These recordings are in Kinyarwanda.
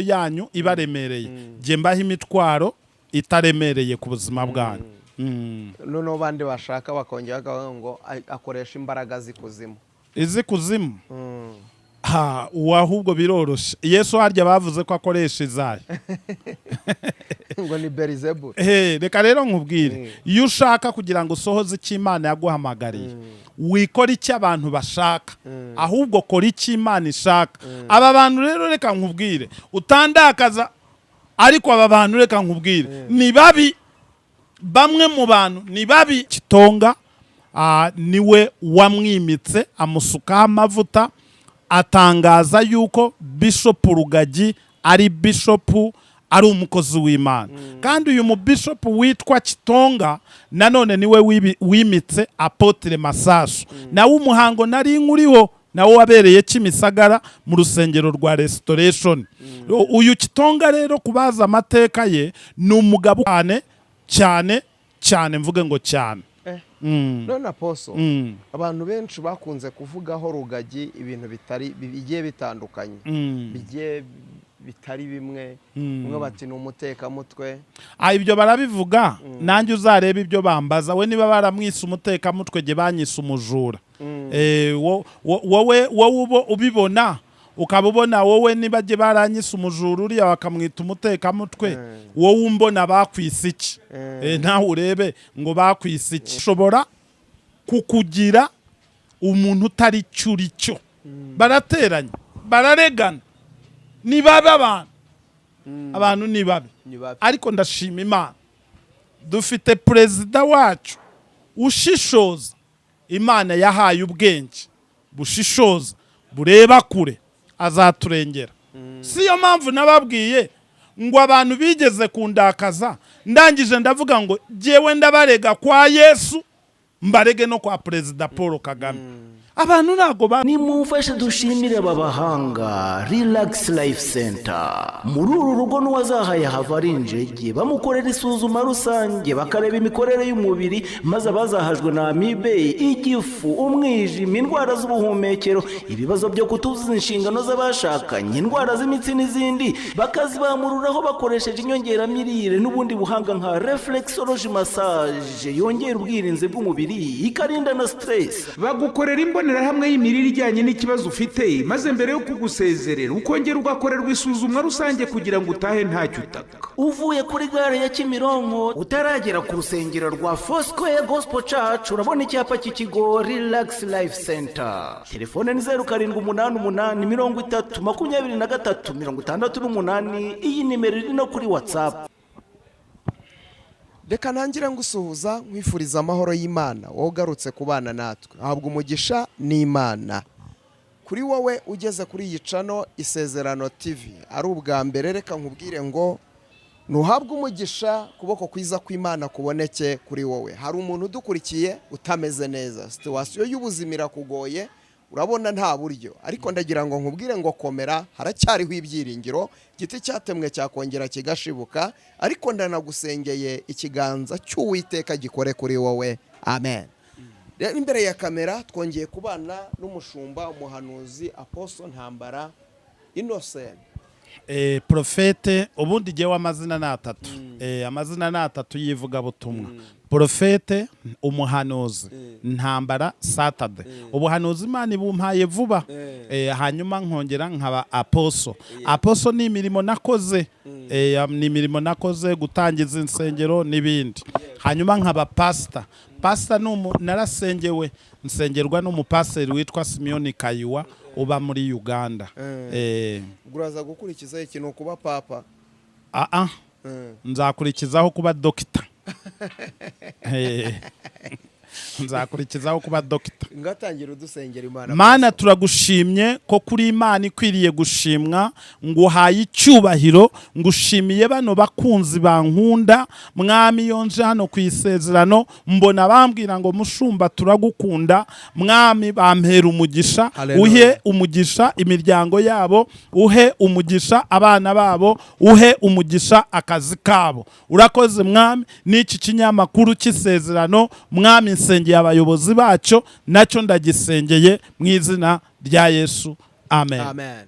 yanyu ibaremereye jye mbaho imitwaro itaremereye ku buzima bwanyu Mm. noneho bandi bashaka bakongera bakavuga ngo "Ay- akoresha imbaraga z'ikuzimu izi kuzimu ha ubu ahubwo biroroshye yesu harya bavuze ko akoresha izayo ngo ni berizebu Ehe, reka rero nkubwire iyo ushaka kugira ngo usohoze icyo imana yaguhamagariye wikora icyo abantu bashaka ahubwo kora icyo imana ishaka aba bantu rero reka nkubwire utandakaza ariko aba bantu reka nkubwire ni babi bamwe mu bantu ni babi kitonga ah, niwe wamwimitse amusukaho amavuta atangaza yuko bishopu rugagi ari bishopu ari umukozi w'imana kandi uyu mubishopu witwa kitonga nanone niwe wibi- wimitse apotire masasu nawe umuhango nari nkuriho nawo wabereye kimisagara mu rusengero rwa restoration U- uyu kitonga rero kubaza amateka ye ni umugabo cyane cyane cyane mvuge ngo cyane Eh. Mm, none aposo mm, abantu benshi bakunze kuvugaho rugagi ibintu bitari bigiye bitandukanye mm. bigiye bitari bimwe umwe bati ni umutekamutwe Ah, ibyo barabivuga nanjye uzarebe ibyo bambaza we niba baramwise umutekamutwe jye banyise umujura Eh, wo- wo- wowe wowe ubo- ubibona ukaba ubona wowe niba jye baranyise umujura uriya bakamwita umutekamutwe wowe umbona bakwise iki Eh, nawe urebe ngo bakwise iki ushobora kukugira umuntu utari cyo uri cyo barateranya bararegana ni babi abantu abantu ni babi ni babi. ariko ndashima imana dufite perezida wacu ushishoza imana yahaye ubwenge bushishoza bureba kure azaturengera si yo mpamvu nababwiye ngo abantu bigeze kundakaza ndangije ndavuga ngo jyewe ndabarega kwa yesu mbarege no kwa perezida paul kagame abantu ntabwo ba nimumfashe dushimire aba bahanga relax life center muri uru rugo n'uwazahaye hava ari injege bamukorera isuzuma rusange bakareba imikorere y'umubiri maze abazahajwe na amibe igifu umwijima indwara z'ubuhumekero ibibazo byo kutuzuza inshingano z'abashakanye indwara z'imitsi n'izindi bakazibamururaho bakoresheje inyongeramirire n'ubundi buhanga nka reflexology massage yongera ubwirinzi bw'umubiri ikarinda na stress bagukorera imbonerahamwe y'imirire ijyanye n'ikibazo ufite maze mbere yo kugusezerera ukongera ugakorerwa isuzumwa rusange kugira ngo utahe ntacyo utaka uvuye kuri gare ya kimironko utaragera ku rusengero rwa fosikoye gosipo cacu urabona icyapa cy'ikigo rilagisi life senta telefone ni zeru karindwi umunani umunani mirongo itatu makumyabiri na gatatu mirongo itandatu n'umunani iyi nimero iri no kuri watsapu reka ntangira ngusuhuza nkwifuriza amahoro y'imana wowe ugarutse ku bana natwe ahabwa umugisha n'imana kuri wowe ugeze kuri iyi cano isezerano tv ari ubwa mbere reka nkubwire ngo ntuhabwe umugisha kuboko kwiza kw'imana kuboneke kuri wowe hari umuntu udukurikiye utameze neza situwasiyo y'ubuzima irakugoye urabona nta buryo ariko ndagira ngo nkubwire ngo komera haracyariho ibyiringiro igiti cyatemwe cyakongera kigashibuka ariko ndanagusengeye ikiganza cy'uwiteka gikore kuri wowe amen rero imbere ya kamera twongeye kubana n'umushumba umuhanuzi aposo ntambara innocent eh, profete ubundi jyewe amazina ni atatu eh, amazina ni atatu y'ivugabutumwa profete umuhanuzi ntambara satade ubuhanuzi imana ibumpaye vuba eh, hanyuma nkongera nkaba aposo aposo ni imirimo nakoze eh, am- ni imirimo nakoze gutangiza insengero n'ibindi hanyuma nkaba pasita pasita ni umu- narasengewe nsengerwa n'umupasiteri witwa simiyoni kayiwa uba muri uganda eh, ubwo uraza gukurikiza iki ni ukuba papa ah ah nzakurikizaho kuba dogita Eh, nzakurikizaho kuba dogita ngatangira udusengera imana mana turagushimye ko kuri imana ikwiriye gushimwa ngo uhaye icyubahiro ngo ushimiye bano bakunzi bankunda mwami iyo nje hano ku isezerano mbona bambwira ngo mushumba turagukunda mwami bampera umugisha Hallelujah. uhe umugisha imiryango yabo uhe umugisha abana babo uhe umugisha akazi kabo urakoze mwami n'iki kinyamakuru cy'isezerano mwami nsengeye abayobozi bacyo nacyo ndagisengeye mu izina rya yesu amen amen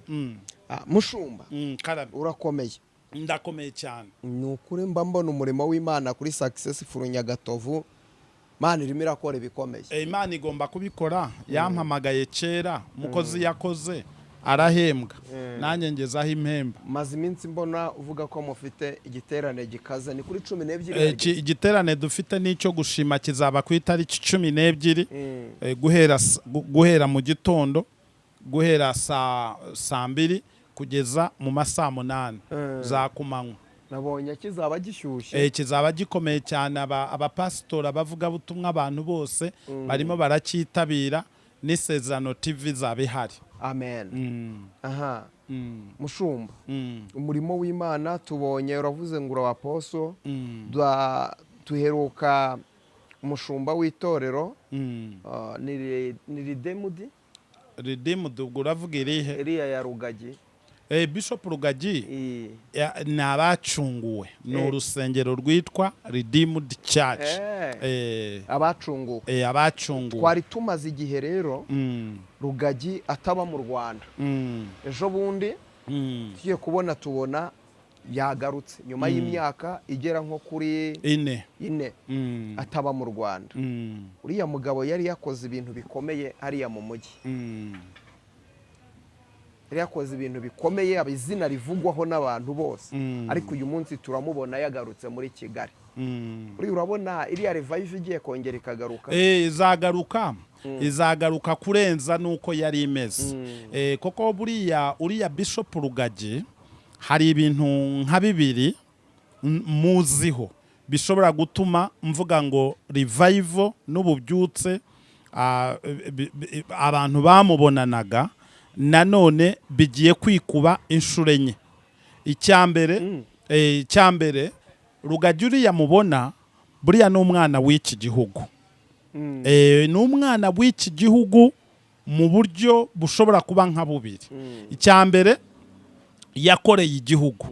Ah, mushumba Mm, karabe urakomeye ndakomeye cyane ni ukuri mba mbona umurimo w'imana kuri successful nyagatovu mana irimo irakora ibikomeye Eh, imana igomba kubikora yampamagaye kera umukozi yakoze arahembwa nanjye ngezaho impemba maze iminsi mbona uvuga ko mufite igiterane gikaze ni kuri cumi n'ebyiri Eh, iki- igiterane dufite n'icyo gushima kizaba ku itariki cumi n'ebyiri Eh, guhera s- gu- guhera mu gitondo guhera saa saa mbiri kugeza mu ma saa munani za kumanywa nabonye kizaba gishyushye Eh, kizaba gikomeye cyane aba- abapasitori abavugabutumwa abantu bose barimo baracyitabira n'isezerano tv zaba ihari amen aha Mm, mushumba mm, umurimo w'imana tubonye uravuze ngo urawa poso mm, Dwa- duheruka umushumba w'itorero mm. ah, ni Re- ni ridemudi redeemed ubwo uravuga irihe iriya ya rugagi Eh, bishop rugagi iyi ya- ni abacunguwe ni Eh. urusengero rwitwa redeemed church Eh. Eh, abacunguwe eh, abacunguwe twari tumaze igihe rero Mm, rugagi ataba mu rwanda mm, ejo bundi mm. tugiye kubona tubona yagarutse nyuma y'imyaka igera nko kuri ine ine Mm, ataba mu rwanda mm, uriya mugabo yari yakoze ibintu bikomeye hariya mu mujyi mm. yari yakoze ibintu bikomeye aba izina rivugwaho n'abantu bose Mm. ariko uyu munsi turamubona yagarutse muri kigali Mm. uriya urabona iriya revive igiye kongera ikagaruka Eh, izagaruka izagaruka kurenza nuko yari imeze Eh, koko buriya uriya bishop rugagi hari ibintu nka bibiri n- muziho bishobora gutuma mvuga ngo revival n'ububyutse ah, bi- bi- abantu bamubonanaga nanone bigiye kwikuba inshuro enye icyambere eh, icyambere rugagi uriya mubona buriya ni umwana w'iki gihugu Eh, ni umwana w'iki gihugu mu buryo bushobora kuba nka bubiri icyambere yakoreye igihugu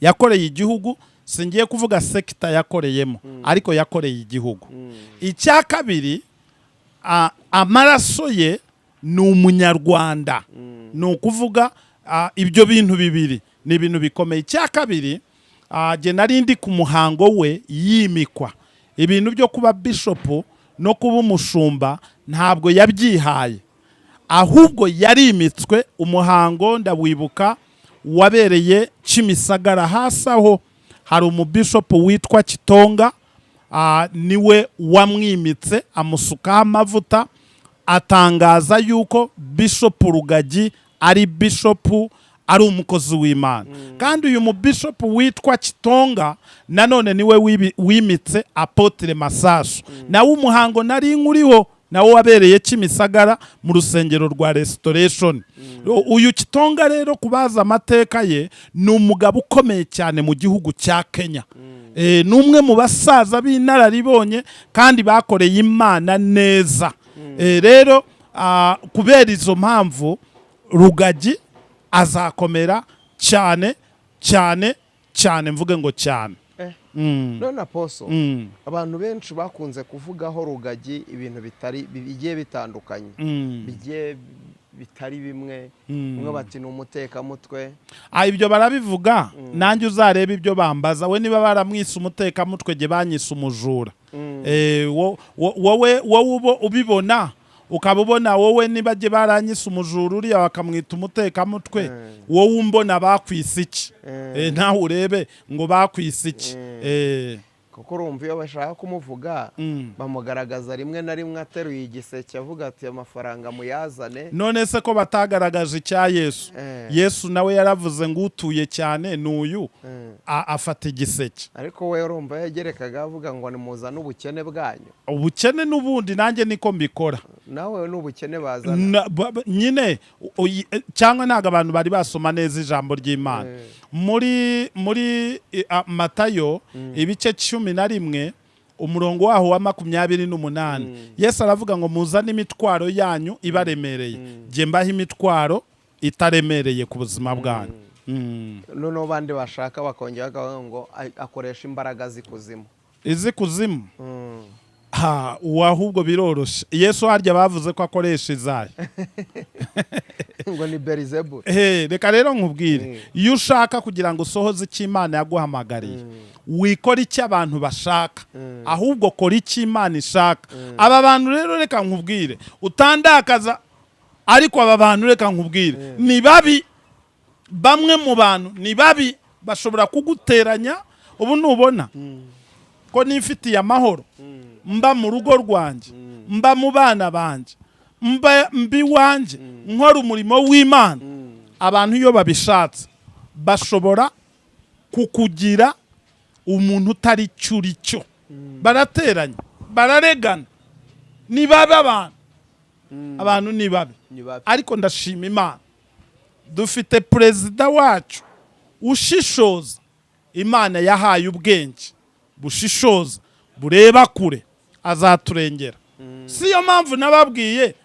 yakoreye igihugu singiye kuvuga sekita yakoreyemo ariko yakoreye igihugu icya kabiri a- amaraso ye ni umunyarwanda ni ukuvuga a, ibyo bintu bibiri ni ibintu bikomeye icya kabiri a, jye nari ndi ku muhango we yimikwa ibintu byo kuba bishopu no kuba umushumba ntabwo yabyihaye ahubwo yarimitswe umuhango ndawibuka wabereye kimisagara hasi aho hari umubishopu witwa kitonga ah, niwe wamwimitse amusukaho amavuta atangaza yuko bishopu rugagi ari bishopu ari umukozi w'imana kandi uyu mubishopu witwa kitonga nanone niwe wibi- wimitse apotire masasu nawe umuhango nari nkuriho nawo wabereye kimisagara mu rusengero rwa restoration U- uyu kitonga rero kubaza amateka ye ni umugabo ukomeye cyane mu gihugu cya kenya Eh, ni umwe mu basaza b'inararibonye kandi bakoreye imana neza Eh, rero ah, kubera izo mpamvu rugagi azakomera cyane cyane cyane mvuge ngo cyane Eh. Mm, none aposo mm, abantu benshi bakunze kuvugaho rugagi ibintu bitari bi- bigiye bitandukanye mm. bigiye bitari bimwe umwe bati ni umutekamutwe Ah, ibyo barabivuga nanjye uzarebe ibyo bambaza we niba baramwise umutekamutwe jye banyise umujura Eh, wo- wo- wowe wowe ubo- ubibona ukaba ubona wowe niba jye baranyise umujura uriya bakamwita umutekamutwe wowe umbona bakwise iki Eh, nawe urebe ngo bakwise iki Eh, kuko urumva iyo bashaka kumuvuga Mm. bamugaragaza rimwe na rimwe ateruye igiseke avuga ati amafaranga muyazane none se ko batagaragaje icya yesu Eh. yesu nawe yaravuze ngo utuye cyane ni uyu Eh. a- afata igiseke ariko we urumva yagerekaga avuga ngo nimuzane ubukene bwanyu ubukene n'ubundi nanjye niko mbikora nawe n'ubukene bazana Na- ba- ba- nyine u- uyi- eh, cyangwa ntabwo abantu bari basoma neza ijambo ry'imana muri muri eh, ah, matayo ibice cumi na rimwe umurongo waho wa makumyabiri n'umunani yesu aravuga ngo muzane imitwaro yanyu ibaremereye jye mbaho imitwaro itaremereye ku buzima bwanyu Mm. noneho abandi bashaka bakongera bakavuga ngo "A- akoresha imbaraga z'ikuzimu izi kuzimu ha ubu ahubwo biroroshye yesu harya bavuze ko akoresha izayo ngo ni berizebure Eh, reka rero nkubwire iyo ushaka kugira ngo usohoze icyo imana yaguhamagariye wikora icyo abantu bashaka ahubwo kora icyo imana ishaka aba bantu rero reka nkubwire utandakaza ariko aba bantu reka nkubwire ni babi bamwe mu bantu ni babi bashobora kuguteranya ubu ntubona ko nifitiye amahoro mba mu rugo rwanjye mba mu bana banjye mba mba iwanjye nkora umurimo w'imana abantu iyo babishatse bashobora kukugira umuntu utari cyo uri cyo barateranya bararegana ni babi abantu abantu ni babi Ni babi. ariko ndashima imana dufite perezida wacu ushishoza imana yahaye ubwenge bushishoza bureba kure azaturengera si yo mpamvu nababwiye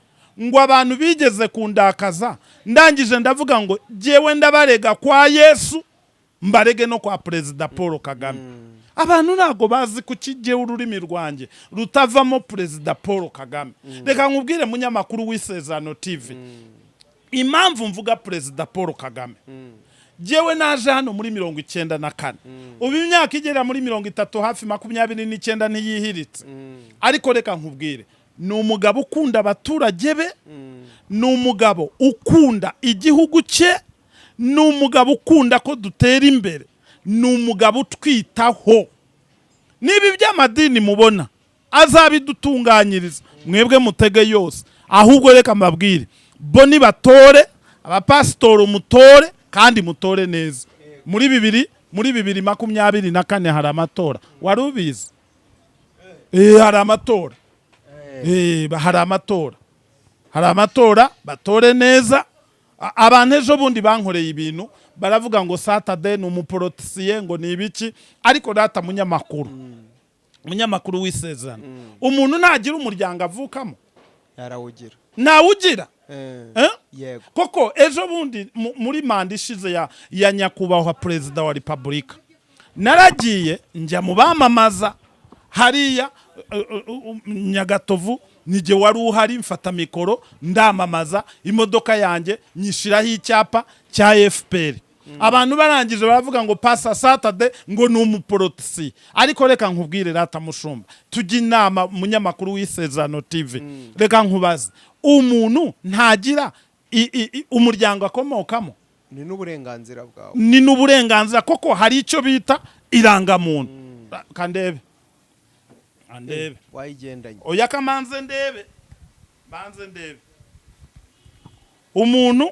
ngo abantu bigeze kundakaza ndangije ndavuga ngo jyewe ndabarega kwa yesu mbarege no kwa perezida paul kagame abantu ntabwo bazi ku kijyeho ururimi rwanjye rutavamo perezida paul kagame reka nkubwire munyamakuru w'isezerano tv impamvu mvuga perezida paul kagame jyewe naje hano muri mirongo icyenda na kane ubu imyaka igera muri mirongo itatu hafi makumyabiri n'icyenda ntiyihiritse ariko reka nkubwire ni umugabo ukunda abaturage be ni umugabo ukunda igihugu cye ni umugabo ukunda ko dutera imbere ni umugabo utwitaho niba iby'amadini mubona azabidutunganyiriza mwebwe mutege yose ahubwo reka mbabwire bo nibatore abapasitori umutore kandi mutore neza muri bibiri muri bibiri makumyabiri na kane hari amatora wari ubizi Eh, hari amatora Eh, ba- hari amatora hari amatora batore neza A- abantu ejo bundi bankoreye ibintu baravuga ngo satade ni umuporotisiye ngo ni ibiki ariko data munyamakuru umunyamakuru w'isezerano umuntu ntagira umuryango avukamo yarawugira ntawugira Eh, Eh? yego koko ejo bundi mu- muri manda ishize ya, ya nyakubahwa perezida wa repubulika naragiye njya mu bamamaza hariya eh, eh, eh, nyagatovu nijye wari uhari mfata mikoro ndamamaza imodoka yanjye nyishyiraho icyapa cya fpr abantu barangije baravuga ngo pasa satade ngo ni umuporotisi ariko reka nkubwire rata mushumba tujye inama munyamakuru w'isezerano tv reka nkubaze umuntu ntagira i- i- i- umuryango akomokamo ni n'uburenganzira bwawe ni n'uburenganzira koko hari icyo bita irangamuntu Ra- kandebe kandebe wayigendanye oya kamanze ndebe manze ndebe umuntu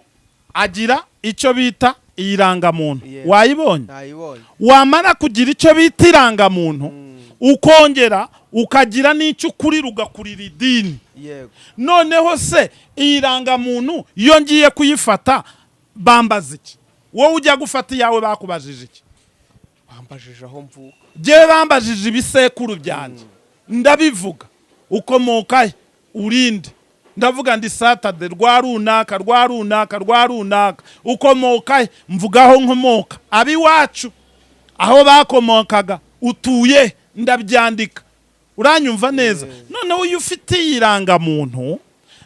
agira icyo bita irangamuntu Yeah. wayibonye ntayibonye wamara kugira icyo bita irangamuntu ukongera ukagira n'icyo ukurira ugakurira idini yego noneho se iyi rangamuntu iyo ngiye kuyifata bambaza iki wowe ujya gufata iyawe bakubajije iki bambajije aho mvuka Jyewe bambajije ibisekuru byanjye ndabivuga ukomoka he urinde ndavuga ndi satade rwa runaka rwa runaka rwa runaka ukomoka he mvuga aho nkomoka abiwacu aho bakomokaga utuye he? ndabyandika uranyumva neza noneho iyo ufitiye irangamuntu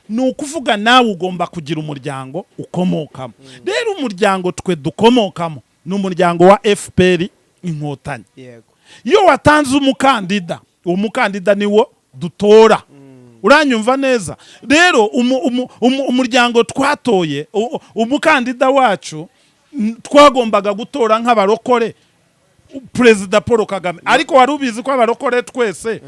ni ukuvuga nawe ugomba kugira umuryango ukomokamo rero umuryango twe dukomokamo ni umuryango wa fpr inkotanyi yego iyo watanze umukandida uwo mukandida niwo dutora uranyumva neza rero umu- umu- umu- umuryango twatoye u- umukandida wacu n- twagombaga gutora nk'abarokore u- perezida paul kagame ariko wari ubizi ko abarokore twese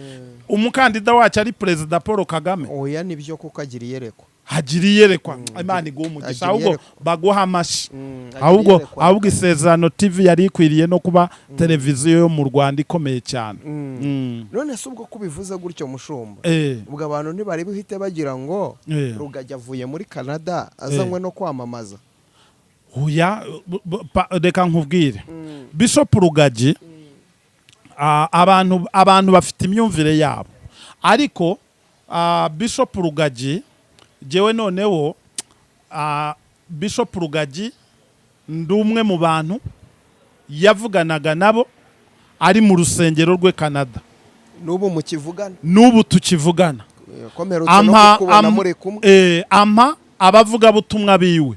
umukandida wacu ari perezida paul kagame oya nibyo kuko agira iyerekwa hagira iyerekwa imana iguha umugisha Hagira ahubwo iyerekwa. baguha amashyi hagira ahubwo iyerekwa. ahubwo isezerano tv yari ikwiriye no kuba televiziyo yo mu rwanda ikomeye cyane Mm. none se ubwo kubivuze gutyo mushumba Eh, ubwo abantu ntibari buhite bagira ngo Eh. rugajya avuye muri canada azanywe no kwamamaza oya, b- b- pa- reka nkubwire bishop rugagi ah, abantu abantu bafite imyumvire yabo ariko ah, bishop rugagi jyewe noneho ah, bishop rugagi ndi umwe mu bantu yavuganaga nabo ari mu rusengero rwe canada n'ubu mukivugana n'ubu tukivugana komerutse no ampa kukubona am- muri kumwe eh, ampa abavugabutumwa biwe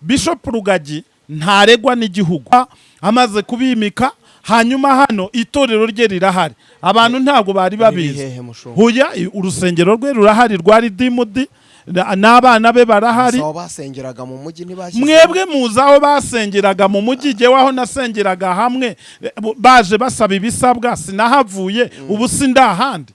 bishop rugagi ntaregwa n'igihugu A- amaze kubimika hanyuma hano itorero rye rirahari abantu ntabwo bari babizi hehe mushumba? huya i- urusengero rwe rurahari rwa ridimudi na- n'abana be barahari aho basengeraga mu mujyi ntibashyize mwebwe muzi aho basengeraga mu mujyi jyewe aho nasengeraga hamwe eh, bu- baje basaba ibisabwa sinahavuye ubu si ndahandi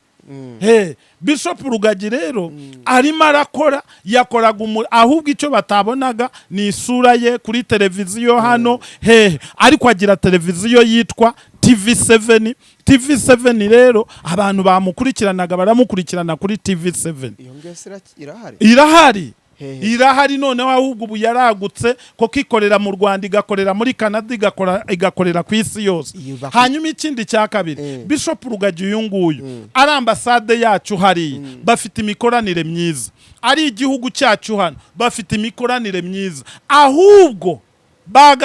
Hey, bishop rugagi rero arimo arakora yakoraga umu- ahubwo icyo batabonaga ni isura ye kuri televiziyo hano hehe ariko agira televiziyo yitwa tv7 tv7 rero abantu bamukurikiranaga baramukurikirana kuri tv7 iyo ngeso ira- irahari irahari Hehe. irahari noneho ahubwo ubu yaragutse koko ikorera mu rwanda igakorera muri canada igakora- igakorera ku isi yose Iyo bak- hanyuma ikindi cya kabiri Eh. bishop rugagi uyu nguyu ari ambasade yacu hariya bafite imikoranire myiza ari igihugu cyacu hano bafite imikoranire myiza ahubwo baga